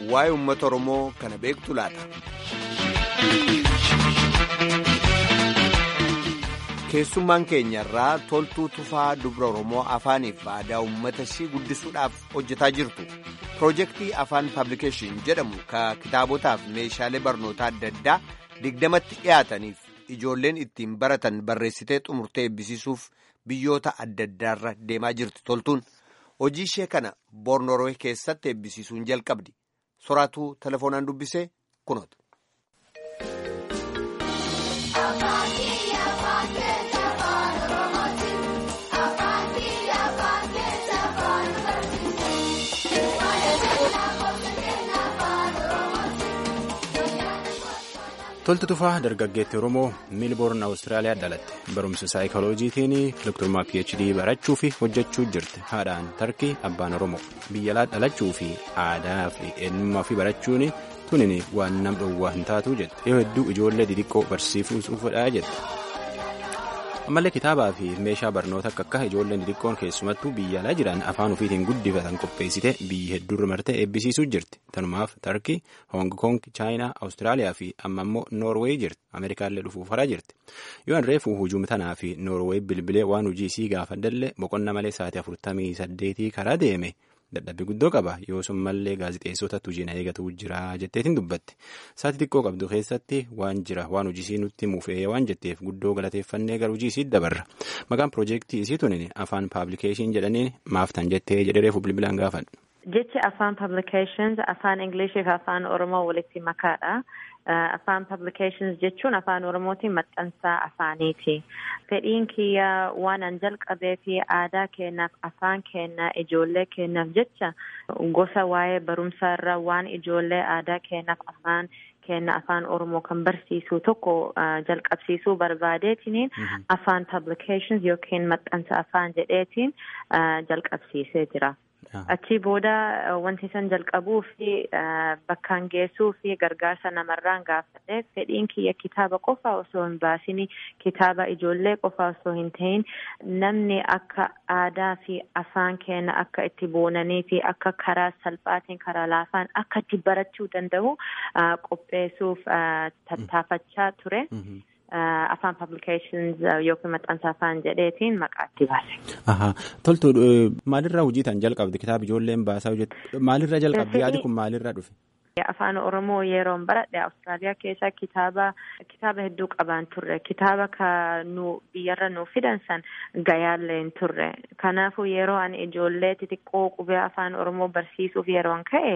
waa'ee uummata Oromoo kana beektu laata. Keessummaan keenya irraa toltuu tufaa dubra Oromoo afaaniif aadaa uummata ishii guddisuudhaaf hojjetaa jirtu. Piroojeektii Afaan Paablikeeshin jedhamu ka kitaabotaaf meeshaalee barnootaa adda addaa digdamatti dhiyaataniif ijoolleen ittiin baratan barreessitee xumurtee eebbisiisuuf biyyoota adda addaarra deemaa jirti toltuun. Hojii ishee kana Boornoroo keessatti eebbisiisuun jalqabdi. Soraatuu telefoonaan dubbisee kunoota. Toltu tufaa dargaggeetti Oromoo Miilboorn Awustiraaliyaa dhalatte barumsa saayikolojiitiin doktorummaa PhD barachuu fi hojjechuu jirti haadhaan tarkii abbaan Oromoo biyya alaa dhalachuu fi aadaa fi eenyummaa fi barachuun tunin waan nam dhowwaa hin taatu jette yoo hedduu ijoollee xixiqqoo barsiisuuf fedhaa jette. ammallee kitaabaa fi meeshaa barnoota akka akka ijoolleen xixiqqoon keessumattuu biyya alaa jiran afaan ofiitiin guddifatan qopheessite biyya hedduurra martee eebbisiisuu jirti tanumaaf tarkii hoong koong chaayinaa awustiraaliyaa fi amma immoo noorweey jirti ameerikaallee dhufuuf haraa jirti yoo reefuu hujuum tanaa fi noorweey bilbilee waan hojii isii gaafadhallee boqonna malee sa'aatii afurtamii saddeetii karaa deeme. dadhabbii guddoo qaba yoo sun mallee gaazixeessotatti hojii na eegatu jira jetteetiin dubbatti sa'aatii xiqqoo qabdu keessatti waan jira waan hojii nutti mufee waan jetteef guddoo galateeffannee gara hojii isii dabarra maqaan piroojeektii isii tunin afaan paablikeeshin jedhaniin maaftan jettee jedhee reefu bilbilaan gaafadhu. jechi afaan paablikeeshins afaan ingilishii fi afaan oromoo walitti makaadha. afaan publications jechuun afaan oromootiin maxxansaa afaaniiti fedhiin kiyya waan an jalqabee fi aadaa keenyaaf afaan keenya ijoollee keenyaaf jecha gosa waa'ee barumsaa irra waan ijoollee aadaa keenyaaf afaan keenya afaan oromoo kan barsiisu tokko jalqabsiisuu barbaadeetiniin afaan publications yookiin maxxansa afaan jedheetiin jalqabsiisee jira. Achii booda wanti san jalqabuu fi bakkaan geessuu fi gargaarsa namarraan gaafadhe fedhiin kiyya kitaaba qofa osoo hin baasin kitaaba ijoollee qofa osoo hin ta'in namni akka aadaa fi afaan keenya akka itti boonanii fi akka karaa salphaatiin karaa laafaan akka itti barachuu danda'u qopheessuuf tattaafachaa ture. afaan publications yookiin maxxansa afaan jedheetiin maqaatti baase. Toltu maalirraa hojii tan jalqabde kitaaba ijoolleen baasaa hojjetu maalirraa jalqabde yaadi kun maalirraa dhufe? Afaan Oromoo yeroon baradhe Awustiraaliyaa keessa kitaaba kitaaba hedduu qabaan turre kitaaba ka nu biyyarra nu fidan san gayaallee hin turre kanaafuu yeroo ani ijoollee xixiqqoo qubee afaan Oromoo barsiisuuf yeroon ka'e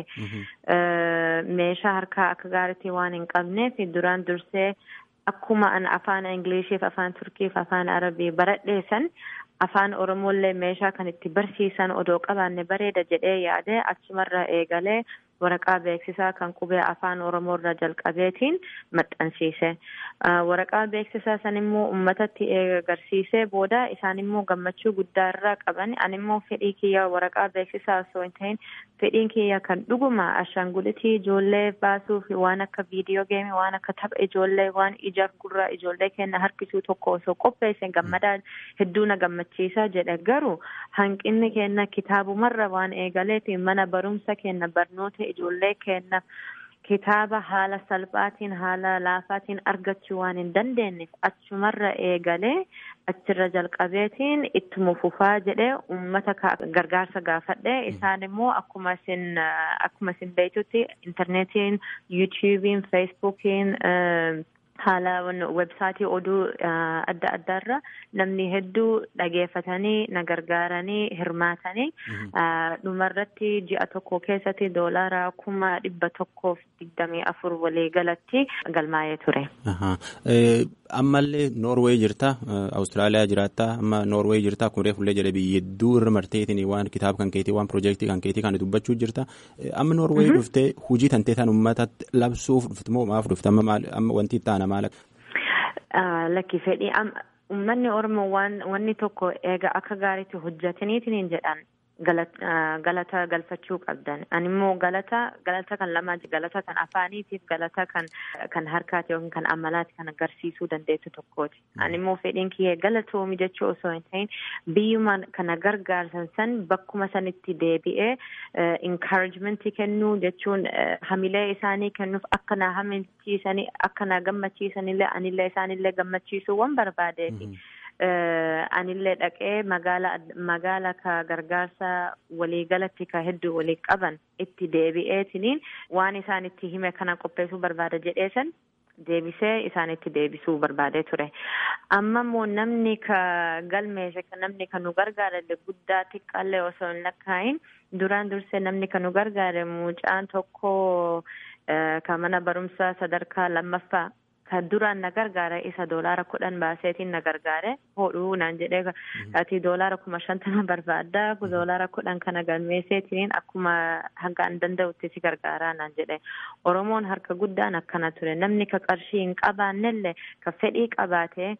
meeshaa harkaa akka gaariitti waan hin qabneef duraan dursee akkuma an afaan ingiliishiif afaan turkiif afaan arabii baradheessan afaan oromollee meeshaa kan itti barsiisan odoo qabaanne bareeda jedhee yaade achumarra eegalee waraqaa beeksisaa kan qubee afaan oromoorra jalqabeetiin maxxansiise waraqaa beeksisaa san immoo uummatatti agarsiisee booda isaan immoo gammachuu guddaa irraa qaban an immoo fedhii kiyya waraqaa beeksisaa osoo hin ta'in fedhiin kiyya kan dhuguma ashaangulitii ijoollee baasuuf waan akka viidiyoo geemii waan akka tapha ijoollee waan ijaaf gurraa ijoollee keenya harkisuu tokko osoo qopheesse gammadaa hedduu na gammachiisaa jedhe garuu hanqinni keenya kitaabumarra waan eegaleef mana barumsa keenya barnoota ijoollee keenya kitaaba haala salphaatiin haala laafaatiin argachuu waan hin dandeenyeef achumarra eegalee achirra jalqabeetiin ittuma fufaa jedhee uummata gargaarsa gaafadhe isaan immoo akkuma isin akkuma isin beektutti intarneetiin yuutuubiin feesbuukiin haala websaayitii oduu adda addaarra namni hedduu dhageeffatanii na gargaaranii hirmaatanii dhumarratti ji'a tokko keessatti doolaara kuma dhibba tokkoof digdamii afur walii galatti galmaa'ee ture. Ammallee Noorweey jirta Awustiraaliyaa jiraata amma Noorweey jirta kun reefullee jedhe biyya hedduu irra marteetiin waan kitaaba kan keetii waan piroojeektii kan keetii kan dubbachuu jirta amma Noorweey dhuftee hujii tantee tan uummatatti labsuuf dhufte moo maaf dhufte amma wanti itti aana maal Lakki fedhii uummanni Oromoo waan wanni tokko eega akka gaariitti hojjetaniitiin jedhan galata galfachuu qabdan animmoo galata galata kan lamaa galata kan afaaniitiif galata kan kan harkaati yookiin kan amalaati kan agarsiisuu dandeessu tokkooti animmoo fedhiin kiyyee galatoomi jechuu osoo hin ta'in biyyuma kana gargaarsan san bakkuma sanitti deebi'ee encouragementii kennuu jechuun hamilee isaanii kennuuf akka na haminchiisanii akka na gammachiisanillee anillee isaanillee gammachiisuu waan barbaadeefi. anillee dhaqee magaala magaala ka gargaarsa waliigalatti ka hedduu walii qaban itti deebi'eetiniin waan isaan itti hime kana qopheessuu barbaada jedheesan deebisee isaanitti deebisuu barbaadee ture amma immoo namni ka galmeesse namni ka nu gargaarale guddaa xiqqaallee osoo hin lakkaayin duraan dursee namni ka nu gargaare mucaan tokko ka mana barumsaa sadarkaa lammaffaa ka duraan na gargaare isa doolaara kudhan baaseetiin na gargaare hodhuu naan jedhee ati doolaara kuma shantama barbaadda doolaara kudhan kana galmeesseetiin akkuma hangaan danda'utti si gargaaraa naan jedhe oromoon harka guddaan akkana ture namni ka qarshii hin qabaannellee ka fedhii qabaatee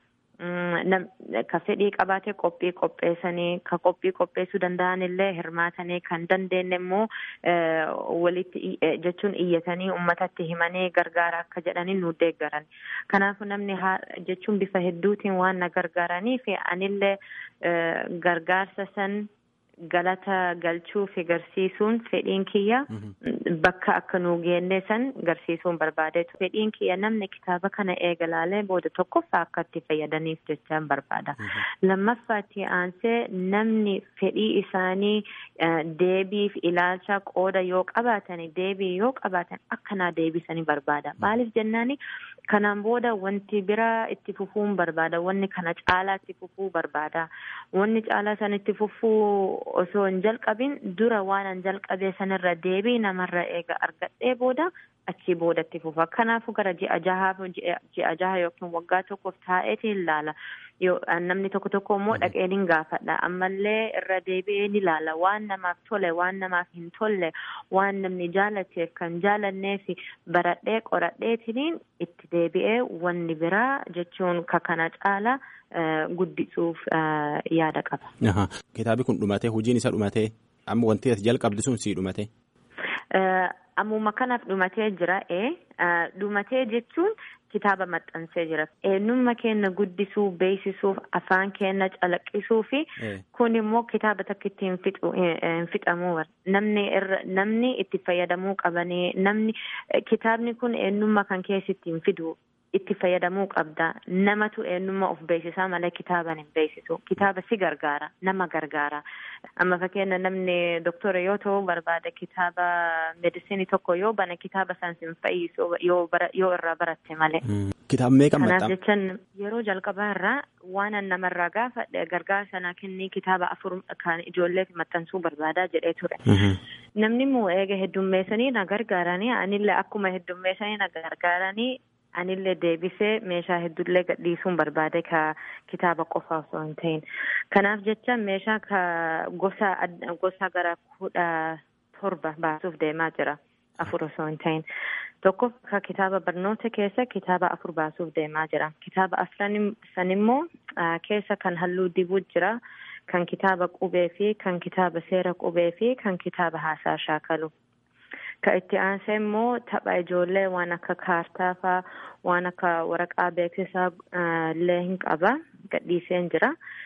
ka fedhii qabaate qophii qopheessanii ka qophii qopheessuu danda'an illee hirmaatanii kan dandeenye immoo walitti jechuun iyyatanii uummatatti himanii gargaara akka jedhanii nu deeggaran kanaafuu namni jechuun bifa hedduutiin waan na gargaaraniif anillee gargaarsa san galata galchuu fi garsiisuun fedhiin kiyya bakka akka nu geenne san garsiisuun barbaadeetu fedhiin kiyya namni kitaaba kana eegalaalee booda tokkoffaa akka itti fayyadaniif jechaan barbaada lammaffaatti aansee namni fedhii isaanii deebiif ilaalcha qooda yoo qabaatan deebii yoo qabaatan akkanaa deebisanii barbaada maaliif jennaani kanaan booda wanti biraa itti fufuun barbaada wanni kana caalaa itti fufuu barbaada wanni caalaa san itti fufuu osoo hin jalqabin dura waan an jalqabee sanirra deebii namarra eega argadhee booda achii booda itti fufa kanaafu gara ji'a jahaaf ji'a jaha yookiin waggaa tokkoof taa'eetiin ilaala namni tokko tokko immoo dhaqee ni gaafadha ammallee irra deebi'ee ni ilaala waan namaaf tole waan namaaf hin tolle waan namni jaalateef kan jaalanneef baradhee qoradheetiniin itti deebi'ee wanni biraa jechuun ka kana caala guddisuuf yaada qaba. Kitaabi kun dhumatee hojiin isa dhumatee amma wanti ati jalqabdi sun sii dhumatee. Ammuma kanaaf dhumatee jira ee dhumatee jechuun kitaaba maxxansee jira eenyummaa keenya guddisuu beeksisuuf afaan keenya calaqqisuu fi kun immoo kitaaba takka itti hin fixamuu namni irra namni itti fayyadamuu qabanii namni kitaabni kun eenyummaa kan keessatti hin fidu itti fayyadamuu qabda namatu eenyummaa of beeksisaa malee kitaaban hin beeksisu kitaaba si gargaara nama gargaara amma fakkeenya namni doktora yoo ta'u barbaada kitaaba meedisinii tokko yoo bane kitaaba san sin fayyisu yoo irraa baratte malee. Kitaaba meeqa Kanaaf jechaan yeroo jalqabaa irraa waan namarraa gaafa gargaarsa naa kennii kitaaba afur kan ijoolleef maxxansuu barbaadaa jedhee ture. Namni immoo eega heddummeessanii na gargaaranii anillee akkuma heddummeessanii na gargaaranii anillee deebisee meeshaa hedduullee gadhiisuun barbaade ka kitaaba qofa osoo hin ta'in kanaaf jecha meeshaa ka gosa gosa gara kudha torba baasuuf deemaa jira afur osoo hin ta'in tokko ka kitaaba barnoota keessa kitaaba afur baasuuf deemaa jira kitaaba afran san immoo keessa kan halluu dibuu jira kan kitaaba qubee fi kan kitaaba seera qubee fi kan kitaaba haasaa shaakalu. ka itti aansee immoo tapha ijoollee waan akka kaartaa faa waan akka waraqaa beeksisaa illee hin qaba gadhiiseen jira.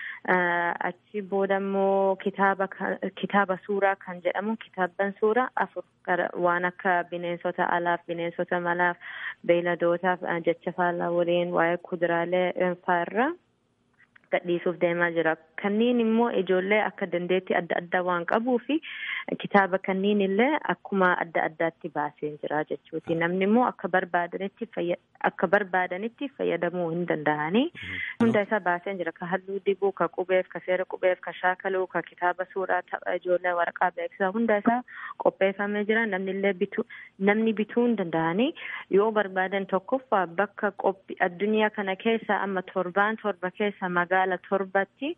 achi booda immoo kitaaba kitaaba suuraa kan jedhamu kitaabban suuraa afur waan akka bineensota alaaf bineensota malaaf beeyladootaaf jecha faallaa waliin waa'ee kuduraalee fa'aarra gadhiisuuf deemaa jira kanniin immoo ijoollee akka dandeettii adda addaa waan qabuu fi kitaaba kanniin illee akkuma adda addaatti baasee jira jechuuti namni immoo akka barbaadanitti akka barbaadanitti fayyadamuu hin danda'anii hunda isaa baasee jira ka halluu dibuu ka qubeef ka seera qubeef ka shaakaluu ka kitaaba suuraa tapha ijoollee waraqaa beeksisaa hunda isaa qopheeffamee jira namni illee bituu namni bituu hin danda'anii yoo barbaadan tokkoffaa bakka qophii addunyaa kana keessa amma torbaan torba keessa magaala torbatti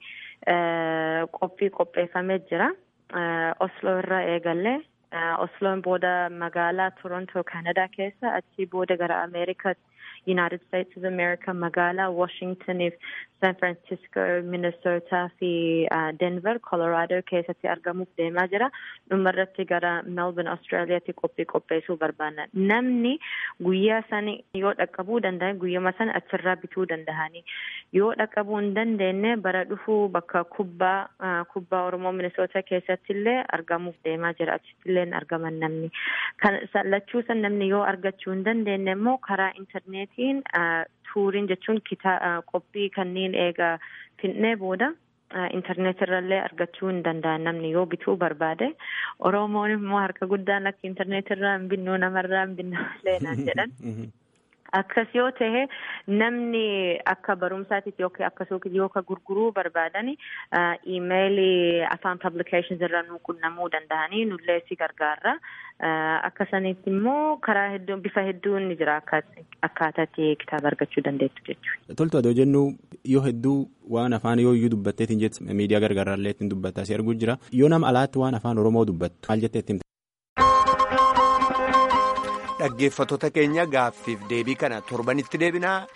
qophii qopheeffamee jira. Osloo irraa eegalee Osloon booda magaalaa Torontoo Kanadaa keessa achii booda gara Ameerikaa United States of America magaalaa Washingtoniif San Francisco, Minnesota fi Denver, Colorado keessatti argamuuf deemaa jira. Dhumarratti gara Melbourne, Australiyaatti qophii qopheessuu barbaanna. Namni guyyaa sani yoo dhaqqabuu danda'an guyyuma sana achirraa bituu danda'anii. Yoo dhaqqabuu hin dandeenye bara dhufuu bakka kubbaa kubbaa Oromoo Minnesota keessatti illee argamuuf deemaa jira. Achitti illee argaman namni. Kan lachuu san namni yoo argachuu hin dandeenye immoo karaa intarneetiin tuuriin jechuun qophii kanneen eega finnee booda intarneet irrallee argachuu hin danda'an namni yoo bituu barbaade oromoon immoo harka guddaan akka intarneet irraa hin binnu namarraa hin binnu leenaan jedhan. Akkas yoo ta'e namni akka barumsaatiif yookiin akkasumas yoo ka gurguruu barbaadan iimeelii afaan publications irra nu qunnamuu danda'anii nullee si gargaarra. Akka sanitti immoo karaa hedduun bifa hedduun ni jira akkaataatti kitaaba argachuu dandeettu jechuudha. Toltu adoo jennu yoo hedduu waan afaan yoo iyyuu dubbatteetiin jettu miidiyaa gargaaraallee ittiin dubbattaa si arguu jira. Yoo nama alaatti waan afaan Oromoo dubbattu maal jettee ittiin Dhaggeeffattoota keenya gaaffiif deebii kana torbanitti deebinaa